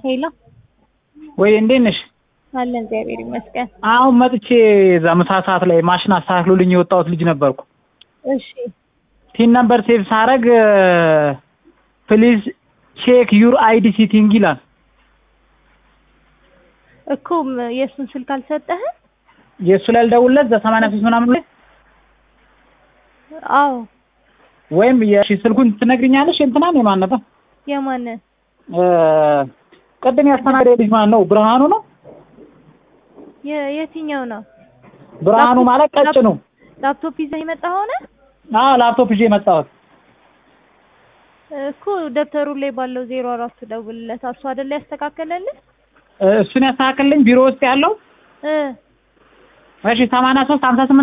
ሄሎ ወይ እንዴት ነሽ? አለ እግዚአብሔር ይመስገን። አሁን መጥቼ እዛ ምሳ ሰዓት ላይ ማሽን አስተካክሎልኝ የወጣሁት ልጅ ነበርኩ። እሺ ቲን ነምበር ሴቭ ሳረግ ፕሊዝ ቼክ ዩር አይዲ ሲቲንግ ይላል። እኮ ም- የእሱን ስልክ አልሰጠህም? የእሱ ላይ ልደውልለት በሰማንያ ሶስት ምናምን ላይ አዎ ወይም የሺ ስልኩን ትነግሪኛለሽ? እንትናን የማን ነበር? የማንን? እ፣ ቅድም ያስተናገደ ልጅ ማን ነው? ብርሃኑ ነው። የ- የትኛው ነው? ብርሃኑ ማለት ቀጭኑ። ላፕቶፕ ይዘህ የመጣ ሆነ አዎ ላፕቶፕ ይዤ የመጣሁት እኮ ደብተሩ ላይ ባለው ዜሮ አራቱ ደውልለት። እሱ አይደለ ያስተካከለልህ? እ፣ እሱን ያስተካክልልኝ ቢሮ ውስጥ ያለው እ እሺ ሰማንያ ሶስት ሀምሳ ስምንት